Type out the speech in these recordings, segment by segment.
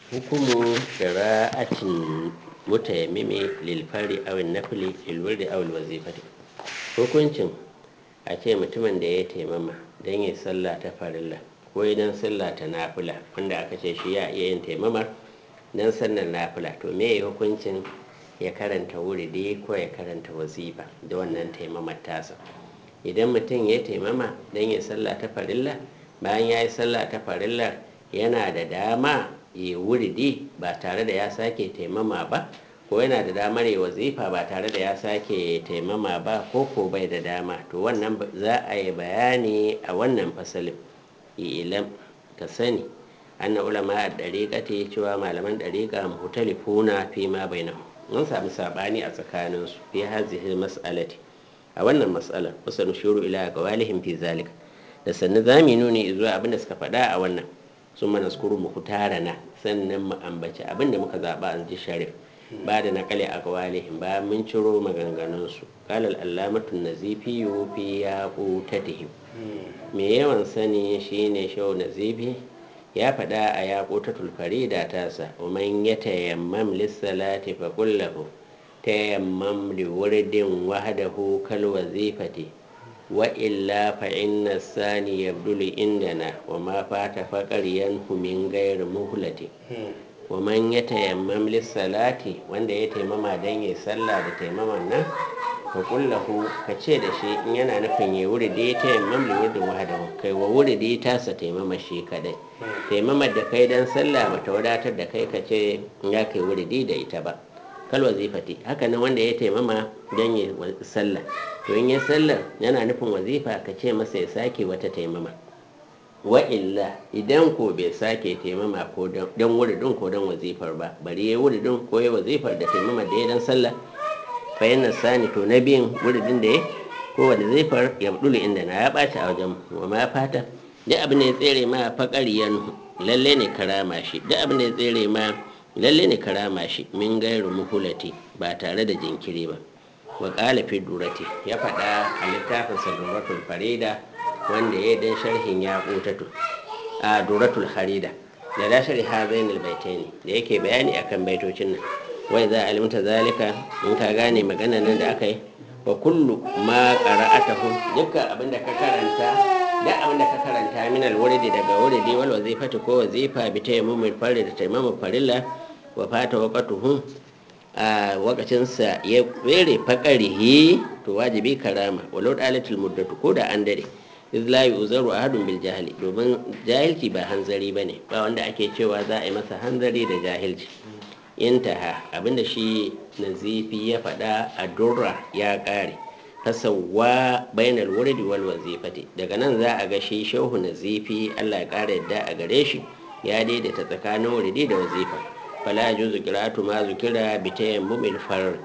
hukumu qira'atin mutayammimi lil fari aw nafli lil wurdi aw al wazifati hukuncin a ce mutumin da ya taimama don yi sallah ta farilla ko idan sallah ta nafila wanda aka ce shi ya iya yin taimama don sannan nafila to me hukuncin ya karanta wuridi ko ya karanta wazifa da wannan taimamar tasa idan mutum ya taimama don yi sallah ta farilla bayan ya yi sallah ta farilla yana da dama ya wuridi ba tare da ya sake taimama ba ko yana da damar ya wazifa ba tare da ya sake taimama ba ko ko bai da dama to wannan za a yi bayani a wannan fasalin ilam ka sani anna ulama a ɗariƙa ta cewa malaman ɗariƙa mutalifuna fi ma bainahu mun samu sabani a tsakaninsu fi hazihi mas'alati a wannan mas'alar kusa nushuru ila ga walihin fi zalika da sannu zami nuni zuwa abin da suka faɗa a wannan sun mana skuru mu tara na sannan mu ambaci abin da muka zaɓa an ji sharif ba da nakali a gawalihin ba mun ciro maganganunsu kalal allamatun nazifi fi ya ƙutatihim me yawan sani shine shau nazifi ya faɗa a ya ƙutatul farida tasa umman ya tayammam lissalati fa kullahu tayammam li wurdin wahdahu kal wazifati wa illa fa inna sani yabdulu indana wa ma fata faqar yanhu min ghayr muhlati wa man ya tayammam lissalati wanda ya taimama dan yi sallah da taimaman nan fa kullahu ka ce da shi in yana nufin ya wuri da ya tayammam li wurdin wahdahu kai wa wuri da ya tasa taimama shi kadai taimamar da kai dan sallah bata wadatar da kai ka ce ya kai wuri da ita ba kal wazifati haka nan wanda ya taimama dan yi sallah to in ya sallah yana nufin wazifa ka ce masa ya sake wata taimama wa illa idan ko bai sake taimama ko don wuridin ko don wazifar ba bari ya wuridin ko ya wazifar da taimama da ya dan sallah fa yana sani to na biyan wuridin da ya ko wazifar ya budulu inda na ya ɓaci a wajen wa ma fata duk abin da ya tsere ma faƙariyan lalle ne karama shi duk abin da ya tsere ma lalle ne karama shi min gairu muhulati ba tare da jinkiri ba wa ƙala fi durati ya faɗa a littafin saduratul farida wanda ya dan sharhin ya ƙutatu a duratul harida da da sharhi hazain albaitaini da yake bayani akan baitocin nan wai za a alimta zalika in ka gane magana nan da aka yi wa kullu ma qara'atahu dukkan abin da ka karanta da abin da ka karanta min alwuridi daga wuridi wal wazifati ko wazifa bi tayammumil farida da tayammumul farilla wa fata waqatuhu a wakacinsa ya tsere fakarihi to wajibi karama walau dalatul muddatu ko da an dare iz la yuzaru ahadun bil jahili domin jahilci ba hanzari bane ba wanda ake cewa za a yi masa hanzari da jahilci intaha abinda shi nazifi ya faɗa a durra ya ƙare fasawa bainal wurdi wal wazifati daga nan za a ga shi shehu nazifi Allah ya ƙara yadda a gare shi ya daidaita tsakanin wurdi da wazifa fala juzu qira'atu ma zukira bi tayammumil farar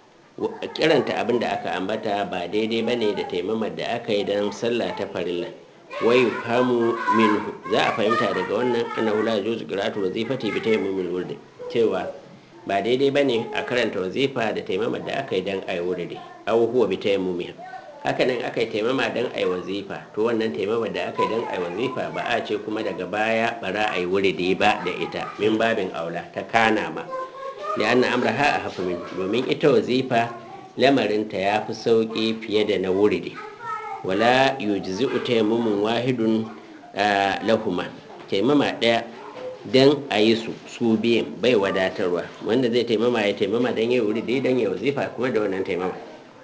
kiranta abin da aka ambata ba daidai bane da taimamar da aka yi don sallah ta farilla wai famu minhu za a fahimta daga wannan annahu la juzu qira'atu wazifati bi tayammumil wurdi cewa ba daidai bane a karanta wazifa da taimamar da aka yi don ayi wurdi aw huwa bi tayammumiha haka nan aka yi taimama don ayi wazifa to wannan taimamar da aka yi don ayi wazifa ba a ce kuma daga baya bara ayi wurdi ba da ita min babin aula ta kana ma da anna amraha a hafi min domin ita wazifa lamarinta ya fi sauƙi fiye da na wuridi wala yujzi'u taimamun wahidun lahuma taimama ɗaya don a yi su su biyan bai wadatarwa wanda zai taimama ya taimama don ya wuridi don ya wazifa kuma da wannan taimama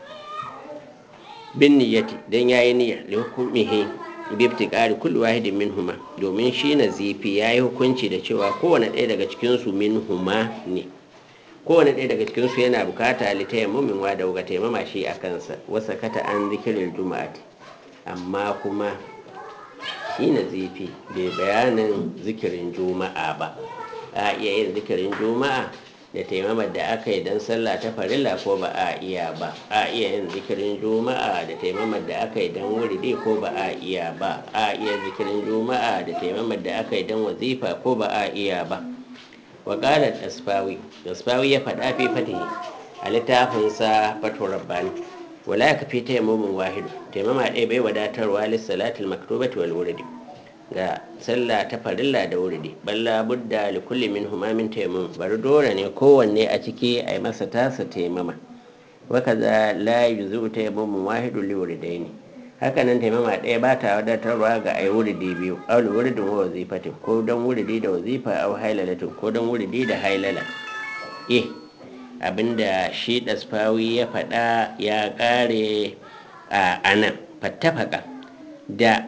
bin niyyati don ya yi niyya da hukumihi bibti ƙari kullu wahidin min huma domin shi na zifi ya yi hukunci da cewa kowane ɗaya daga cikinsu min huma ne kowane ɗaya daga cikinsu yana bukata litaya mumin wa da wuga taimama shi a kansa wasa kata an zikirin juma'ati amma kuma shi na zifi bai bayanin zikirin juma'a ba a iya yin zikirin juma'a da taimamar da aka yi don sallah ta farilla ko ba a iya ba a iya yin zikirin juma'a da taimamar da aka yi don wuridi ko ba a iya ba a iya zikirin juma'a da taimamar da aka yi don wazifa ko ba a iya ba wakalar asfawi asfawi ya faɗa fi fatihi a littafinsa fatu rabbani wala ya kafi taimamin wahidu taimama ɗaya bai wadatarwa lissalatul maktubati wal wuridi ga sallah ta farilla da wuridi balla budda li kulli min humamin taimama bari dole ne kowanne a ciki a yi masa tasa taimama wakaza la yuzu taimamu wahidu li wuridaini haka nan taimama ɗaya ba ta wadatarwa ga ai wuridi biyu aul wuridin wa wazifatin ko don wuridi da wazifa au hailalatin ko don wuridi da hailala eh abinda shi ɗasfawi ya faɗa ya ƙare a anan fattafaka da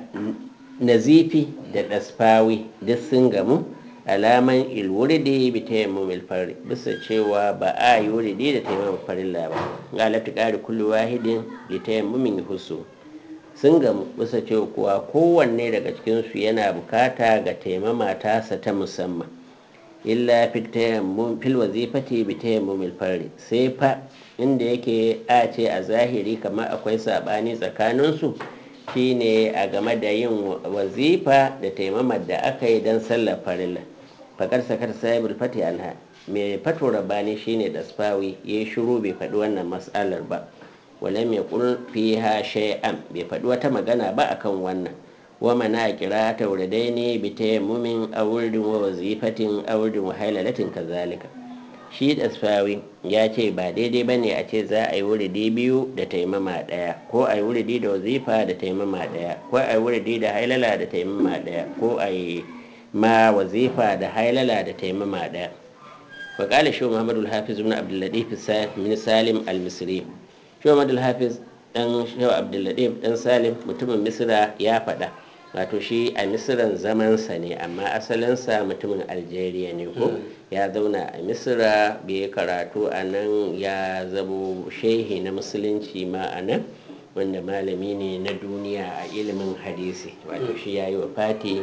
nazifi da ɗasfawi duk sun gamu alaman ilwuridi bi tayammumil fari bisa cewa ba a yi wuridi da tayammum farilla ba ga lafti ƙari kullu wahidin li tayammumin husu sun gamu bisa cewa kuwa kowanne daga cikinsu yana bukata ga taimama tasa ta musamman illa fil wazifati bi tayammumil fari sai fa inda yake a ce a zahiri kamar akwai sabani tsakaninsu shine a game da yin wazifa da taimamar da aka yi don sallar farilla fakar sakar sahibul fati anha mai fato rabani shine dasfawi ya yi shiru bai faɗi wannan matsalar ba walam ya kul fiha shay'an bai faɗi wata magana ba akan wannan wa mana kira ta wurdaini bi tayammumin aw wurdin wa wazifatin aw wurdin wa hailalatin kazalika shi dasfawi ya ce ba daidai bane a ce za a yi wuridi biyu da taimama daya ko a yi wuridi da wazifa da taimama daya ko a yi wuridi da hailala da taimama daya ko a yi ma wazifa da hailala da taimama daya wa qala shi muhammadu al-hafiz ibn abdul latif min salim al-misri shi muhammadu al-hafiz dan shi abdul latif dan salim mutumin misra ya faɗa wato shi a misiran zamansa ne amma asalinsa mutumin algeria ne ko ya zauna a misira bai karatu a nan ya zamo shehi na musulunci ma a nan wanda malami ne na duniya a ilimin hadisi wato shi ya yi wa fati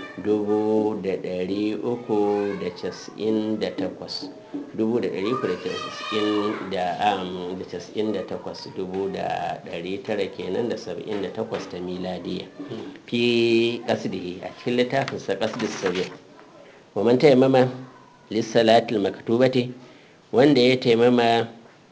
dubu da dari uku da casa'in da takwas dubu da dari uku da casa'in da casa'in da takwas dubu da dari tara kenan da saba'in da takwas ta miladiya fi kasdihi a cikin littafinsa kasdis sabir wa man taimama lissalatul maktubati wanda ya taimama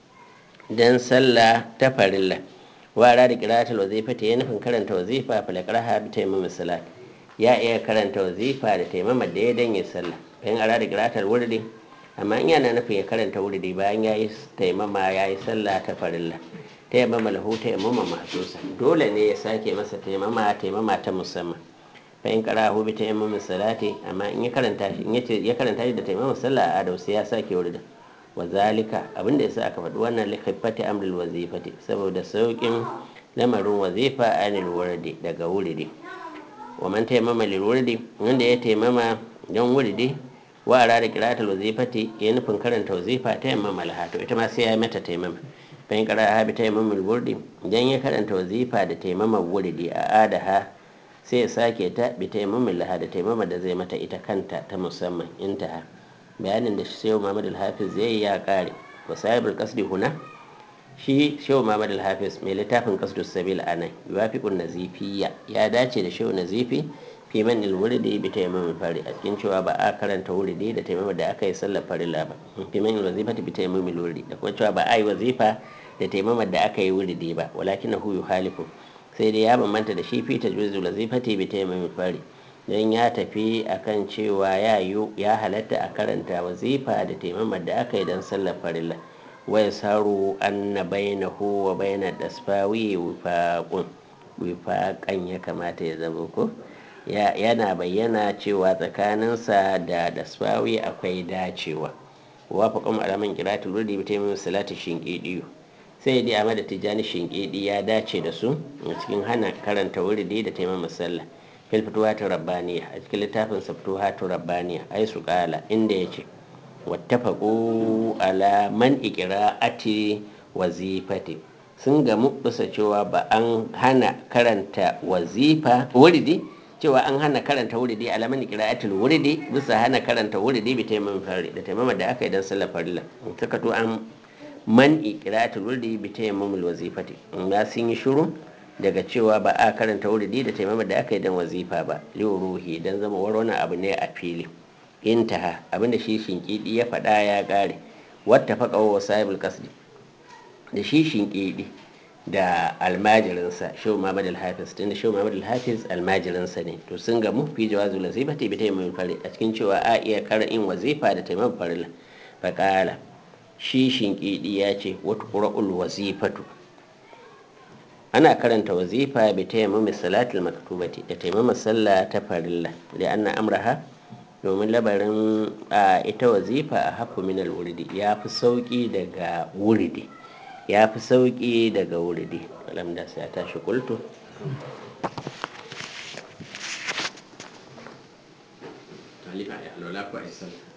dan sallah ta farilla wara da qira'atul wazifati ya nufin karanta wazifa falaqraha bi taimama salat ya iya karanta wazifa da taimama da ya danye sallah bayan ara da qira'atul wurdi amma in yana nufin ya karanta wurdi bayan yayi taimama yayi sallah ta farilla taimama lahu taimama mahsusa dole ne ya sake masa taimama taimama ta musamman fa in qara'ahu bi taimama salati amma in ya karanta shi in yace ya karanta shi da taimama sallah a adau sai ya sake wurdin wa zalika abinda yasa aka faɗi wannan li khiffati amril wazifati saboda saukin lamarin wazifa anil wurdi daga wurdi wa man taimama lil wurdi wanda ya taimama don wurdi wa ara da qira'atul wazifati ya nufin karanta wazifa taimama laha to ita ma sai ya mata taimama bayan qara'a bi taimamul wurdi idan ya karanta wazifa da taimama wurdi a adaha sai ya sake ta bi taimamin laha da taimama da zai mata ita kanta ta musamman intaha bayanin da shehu muhammad al-hafiz zai ya kare wa sahibul qasdi huna shi shehu muhammad al-hafiz mai littafin qasdu sabil anan yuwafiqun nazifiyya ya dace da shehu nazifi fi man al-wurdi bi taimamin fari a cikin cewa ba a karanta wurdi da taimama da aka yi sallar farilla ba fi man al-wazifati bi taimamin wurdi da kuma cewa ba a yi wazifa da taimama da aka yi wurdi ba walakinahu yuhalifu sai dai ya bambanta da shi fita juzu lazifati bi taimamin fari don ya tafi akan cewa ya yi ya halatta a karanta wazifa da taimamar da aka yi don sallar farilla wai saru anna bainahu wa baina dasfawi wifaqun wifaqan ya kamata ya zama ko yana bayyana cewa tsakaninsa da dasfawi akwai dacewa wafaqan alaman qiratul rudi bi taimamin salati shinqidiyu sai dai amma da tijjani shinkidi ya dace da su a cikin hana karanta wuridi da taimama sallah fil fituwatu rabbaniya a cikin littafin sa fituwatu rabbaniya ai su kala inda yace wattafaqu ala man iqra'ati wazifati sun gamu bisa cewa ba an hana karanta wazifa wuridi cewa an hana karanta wuridi ala man iqra'atil wuridi bisa hana karanta wuridi bi taimama fari da taimama da aka yi dan sallar farilla saka to an man ikiratul wurdi bi tayammumul wazifati amma sun yi shiru daga cewa ba a karanta wurdi da taimama da aka yi dan wazifa ba ruhi dan zama wani abu ne a fili intaha abinda shi shinkidi ya faɗa ya ƙare wata faƙa wa sahibul kasdi da shi shinkidi da almajirinsa shehu muhammad al-hafiz tunda shehu muhammad al-hafiz almajirinsa ne to sun gamu fi jawazul wazifati bi taimamin fari a cikin cewa a iya kar'in wazifa da taimamin farilla faƙala shi shinkidi ya ce wata ƙura'ul wazifatu ana karanta wazifa bi taimamin salatul maktubati da taimamin sallah ta farilla da anna amraha domin labarin a ita wazifa a hafu minal wuridi ya fi sauƙi daga wuridi ya fi sauƙi daga wuridi alamda sai a tashi kultu Halifa ya lola ku a